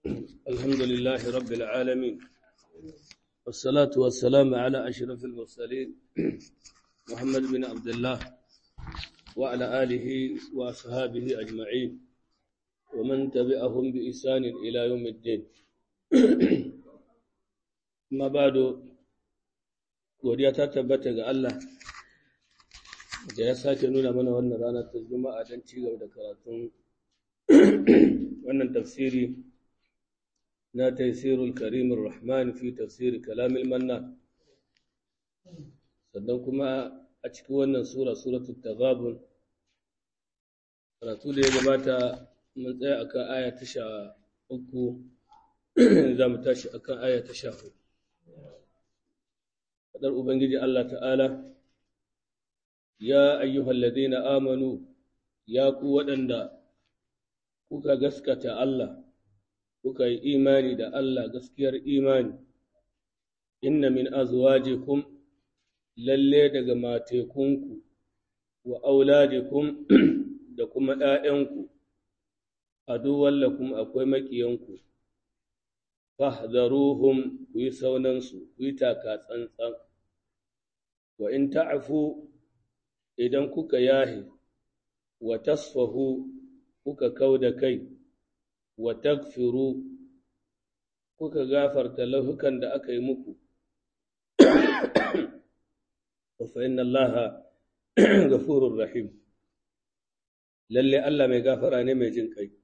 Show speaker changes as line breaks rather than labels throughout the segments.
الحمد لله رب العالمين والصلاة والسلام على أشرف المرسلين محمد بن عبد الله وعلى آله وأصحابه أجمعين ومن تبعهم بإحسان إلى يوم الدين ما بعد godiya ta tabbata ga Allah da ya sake nuna mana wannan rana ta juma'a don ci gaba da karatun wannan tafsiri na taisirul karimin rahman fi tafsiri kalamil manna sannan kuma a cikin wannan sura suratul taghabun karatu da ya gabata mun tsaya akan aya ta sha uku za mu tashi akan aya ta sha hudu fadar ubangiji Allah ta'ala ya ayyuhal ladina amanu ya ku waɗanda kuka gaskata Allah kuka yi imani da Allah gaskiyar imani inna min azwajikum lalle daga matekunku wa auladikum da kuma ‘ya'yanku aduwan lakum akwai maƙiyanku fahzaruhum ku yi saunansu ku yi taka tsantsan wa in ta'afu idan kuka yahe wa tasfahu kuka kau da kai wa tagfiru kuka gafarta laifukan da aka yi muku fa inna allaha ghafurur rahim lalle Allah mai gafara ne mai jin kai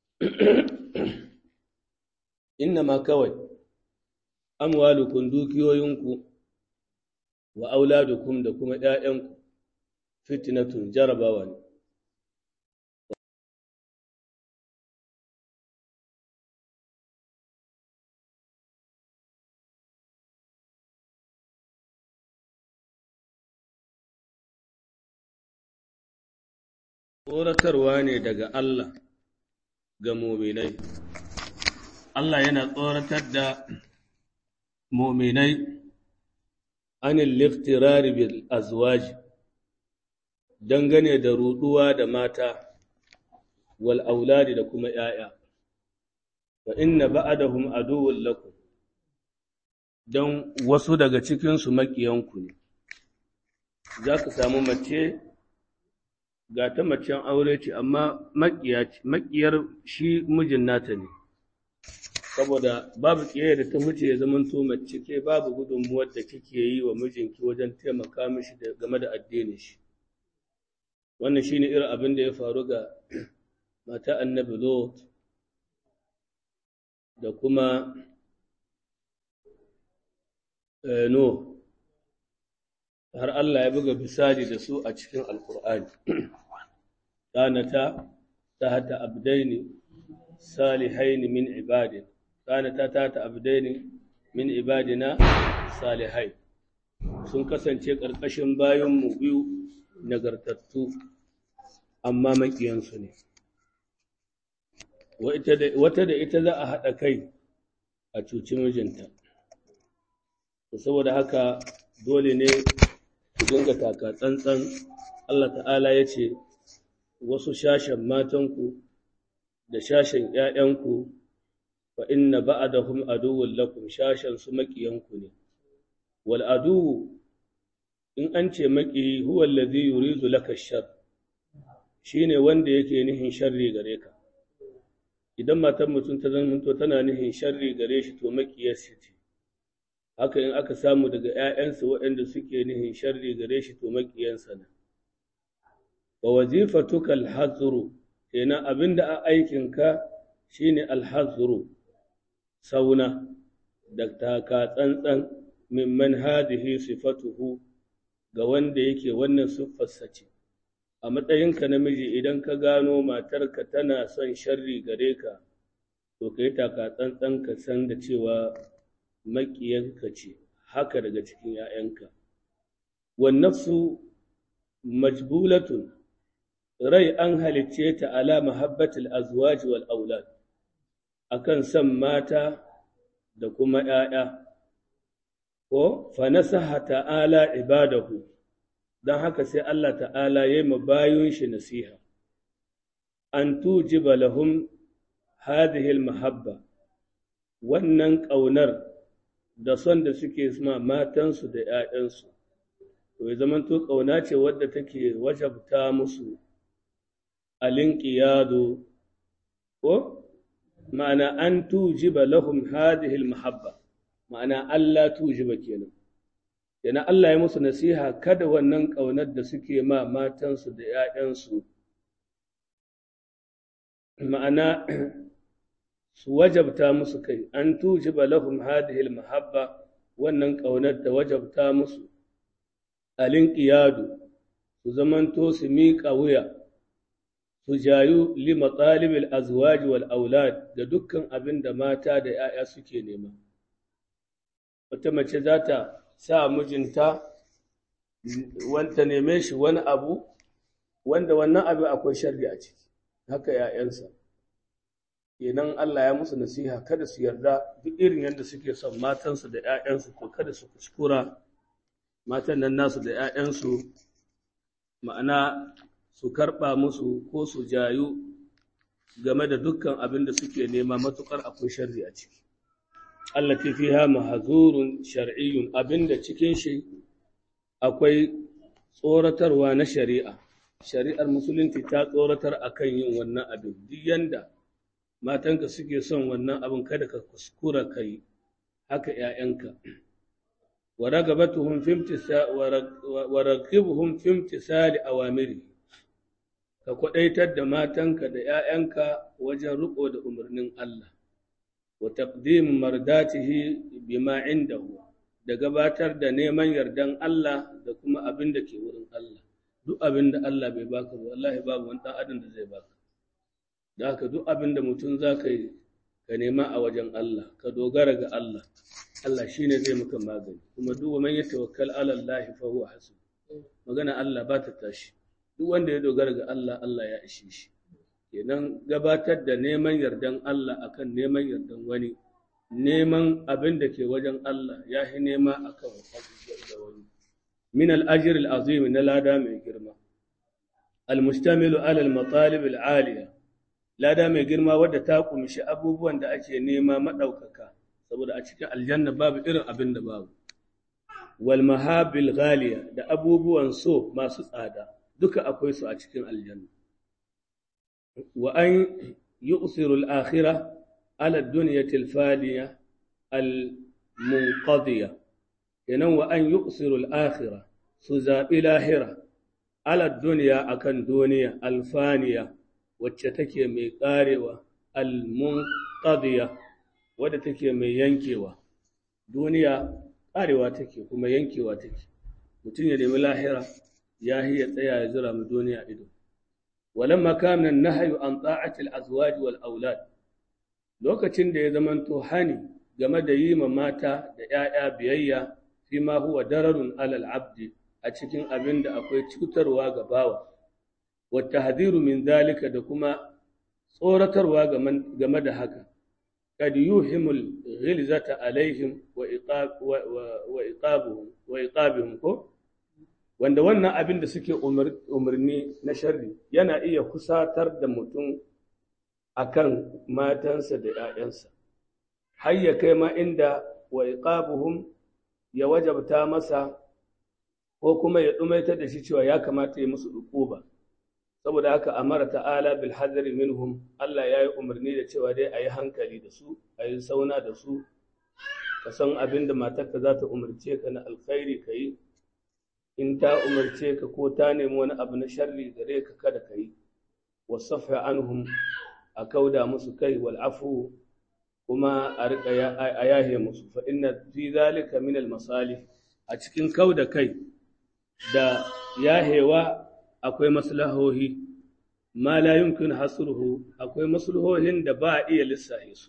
inna ma kawai amwalukum dukiyoyinku wa auladukum da kuma ‘ya'yanku fitnatun jarabawa ne tsoratarwa ne daga Allah ga muminai. Allah yana tsoratar da muminai anil liftirari bil azwaji dangane da ruduwa da mata wal auladi da kuma ‘ya'ya, fa inna ba'adahum aduwwun lakum don wasu daga cikinsu maƙiyanku ne, za ka samu mace ga ta macen aure ce amma maƙiyar shi mijin nata ne saboda babu ƙiyayya da ta wuce ya zama to mace ke babu gudunmuwar da kike yi wa mijinki wajen taimaka mishi game da addinin shi wannan shine irin abin da ya faru ga mata annabi lot da kuma no har Allah ya buga bisali da su a cikin alkur'ani kanata tahta abdaini salihaini min ibadin kanata tahta abdaini min ibadina salihai sun kasance ƙarƙashin bayanmu biyu nagartattu amma maƙiyansu ne wata da ita za a haɗa kai a cuci mijinta saboda haka dole ne ku dinga taka tsantsan Allah ta'ala ya ce wasu shashen matanku da shashen ‘ya'yanku fa inna ba'adahum aduwwun lakum shashen su maƙiyanku ne wal aduwu in an ce maƙiyi huwa allazi yuridu laka shar shine wanda yake nihin sharri gare ka idan matan mutum ta zama tana nihin sharri gare shi to maƙiyarsa ce haka in aka samu daga ‘ya'yansa waɗanda suke nihin sharri gare shi to maƙiyansa ne. Wa wazifatuka alhazuru, kenan abin da a aikinka shi ne alhazuru, sauna, da taka tsantsan mimman hadihi sifatuhu ga wanda yake wannan siffarsa ce. A matsayinka namiji idan ka gano matarka tana son sharri gare ka, to ka yi taka tsantsan ka san da cewa maƙiyanka ce haka daga cikin ‘ya'yanka. Wannafsu majbulatun rai an halicce ta ala mahabbatul azwaji wal aulad akan san mata da kuma ‘ya'ya, ko fanasaha ta'ala ibadahu don haka sai Allah ta'ala ya yi bayun shi nasiha, an tujiba lahum hadhihi mahabba wannan ƙaunar da son da suke ma matansu da ‘ya'yansu, to ya zamanto ƙauna ce wadda take wajabta musu alinƙiyado, ko? Ma'ana an tujiba lahum hadihil mahabba, ma'ana Allah tujiba kenan. Yana Allah ya musu nasiha kada wannan ƙaunar da suke ma matansu da ‘ya'yansu, ma'ana su wajabta musu kai an tujiba lahum hadhihi mahabba wannan ƙaunar da wajabta musu alinqiyadu su zamanto su miƙa wuya su jayu li matalibil azwaj wal aulad da dukkan abin da mata da 'ya'ya suke nema wata mace za ta sa mijinta wanta neme shi wani abu wanda wannan abu akwai sharri a ciki haka 'ya'yansa kenan Allah ya musu nasiha kada su yarda duk irin yadda suke son matansu da ‘ya'yansu to kada su kuskura matan nan nasu da ‘ya'yansu ma'ana su karɓa musu ko su jayu game da dukkan abin da suke nema matuƙar akwai sharri a ciki. Allah ta fiha mahazurun shar'iyyun abin da cikin shi akwai tsoratarwa na shari'a. Shari'ar musulunci ta tsoratar akan yin wannan abin duk yanda matanka suke son wannan abin kada ka kuskura ka yi haka ‘ya'yanka. Wa ragabatuhum wa ragibuhum fi imtisali awamiri ka kwaɗaitar da matanka da ‘ya'yanka wajen riƙo da umarnin Allah, wa taqdim mardatihi bima indahu da gabatar da neman yardan Allah da kuma abin da ke wurin Allah. Duk abin da Allah bai baka ba, wallahi babu wani ɗan adam da zai baka. da haka duk abin da mutum za ka yi ka nema a wajen Allah ka dogara ga Allah Allah shi ne zai maka magani kuma duk wa man ya tawakkal ala Allah fa huwa hasib magana Allah ba ta tashi duk wanda ya dogara ga Allah Allah ya ishe shi kenan gabatar da neman yardan Allah akan neman yardan wani neman abin da ke wajen Allah ya fi nema akan da wani min al-ajr al-azim na lada mai girma al-mustamilu ala al-matalib al-aliyah lada mai girma wadda ta kumshi abubuwan da ake nema maɗaukaka saboda a cikin aljanna babu irin abin da babu wal mahabil ghaliya da abubuwan so masu tsada duka akwai su a cikin aljanna wa an yu'siru al-akhirah ala ad-dunyati al-faliya al-munqadiya kenan wa an yu'siru al-akhirah su zabi lahira ala ad-dunya akan duniya al-faniya wacce take mai ƙarewa al-munqadiya wadda take mai yankewa duniya ƙarewa take kuma yankewa take mutum ya nemi lahira ya ya tsaya ya zura mu duniya ido walamma kana nahyu an ta'ati al-azwaj wal aulad lokacin da ya zamanto hani game da yi ma mata da 'ya'ya biyayya fi ma huwa dararun alal abdi a cikin abin da akwai cutarwa ga bawa والتحذير من ذلك da kuma tsoratarwa game da haka kad yuhimul ghilzata alaihim wa iqab wa iqabuhum wa iqabuhum ko wanda wannan abin da suke umarni na sharri yana iya kusatar da mutum akan matansa da ‘ya'yansa har ya kai ma inda wa iqabuhum ya wajabta masa ko kuma ya ɗumaitar da shi cewa ya kamata ya musu ɗuƙuba. saboda haka amara ta'ala bil hadari minhum Allah ya yi umarni da cewa dai a yi hankali da su a yi sauna da su ka san abin da matarka za ta umarce ka na alkhairi ka yi in ta umarce ka ko ta nemi wani abu na sharri gare ka kada ka yi wasafa anhum a kauda musu kai wal afu kuma a riƙa a yahe musu fa inna fi zalika min al masalih a cikin kauda kai da yahewa akwai maslahohi ma la yumkin hasruhu akwai maslahohin da ba a iya lissafe su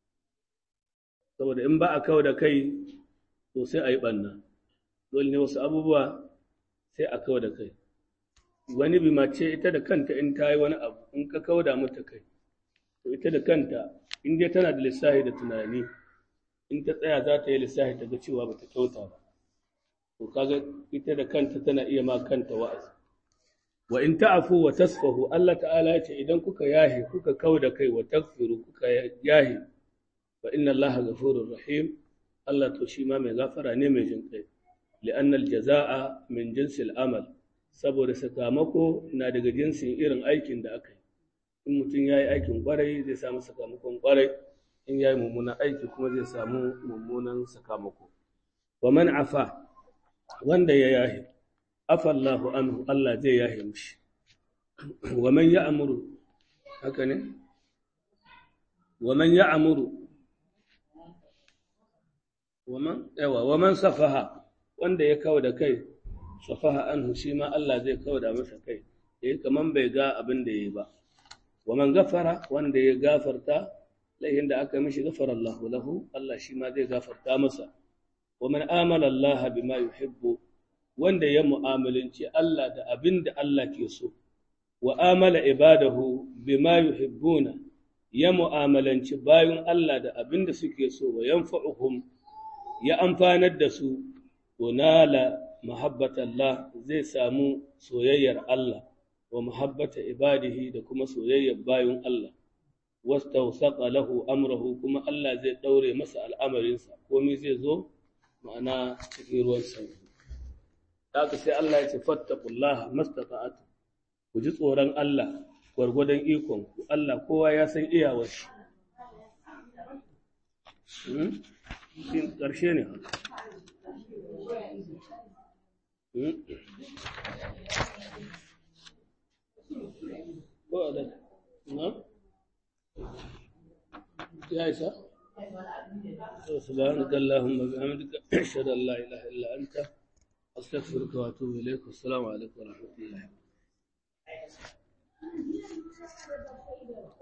saboda in ba a kawo da kai to sai a yi ɓanna dole ne wasu abubuwa sai a kawo da kai wani bi mace ita da kanta in ta yi wani abu in ka kawo da mata kai to ita da kanta in dai tana da lissafi da tunani in ta tsaya za ta yi lissafi ta ga cewa ba ta kyauta ba to kaga ita da kanta tana iya ma kanta wa'azi wa in ta'fu wa tasfahu Allah ta'ala ya ce idan kuka yahe kuka kauda kai wa tagfiru kuka yahe fa inna Allah ghafurur rahim Allah to shi ma mai gafara ne mai jin kai li'anna al-jazaa'a min jinsil amal saboda sakamako na daga jinsin irin aikin da aka yi in mutum ya yi aikin kwarai zai samu sakamakon kwarai in ya yi mummunan aiki kuma zai samu mummunan sakamako wa man afa wanda ya yahi afa Allahu anhu Allah zai yahi mishi wa man ya'muru haka ne wa man ya'muru wa man yawa wa man safaha wanda ya kawo da kai safaha anhu shi ma Allah zai kawo da masa kai yayi kaman bai ga abin da yayi ba wa man gafara wanda ya gafarta laihin da aka mishi gafara Allahu lahu Allah shi ma zai gafarta masa wa man amala Allah bima yuhibbu wanda ya mu'amalanci Allah da abin da Allah ke so wa amala ibadahu bima yuhibbuna ya mu'amalanci bayun Allah da abin da suke so wa yanfa'uhum ya amfanar da su unala mahabbatallah zai samu soyayyar Allah wa muhabbata ibadihi da kuma soyayyar bayun Allah wastawsaqa lahu amrahu kuma Allah zai daure masa al'amarinsa komai zai zo ma'ana cikin ruwan sanyi haka sai Allah ya ce fattaqullaha mastata'atu ku ji tsoron Allah gwargwadon ikon ku Allah kowa ya san iyawar shi Shin ƙarshe ne haka Ba na? Ya isa? سبحانك اللهم وبحمدك أشهد أن لا إله إلا أنت أستغفرك وأتوب إليك والسلام عليكم ورحمة الله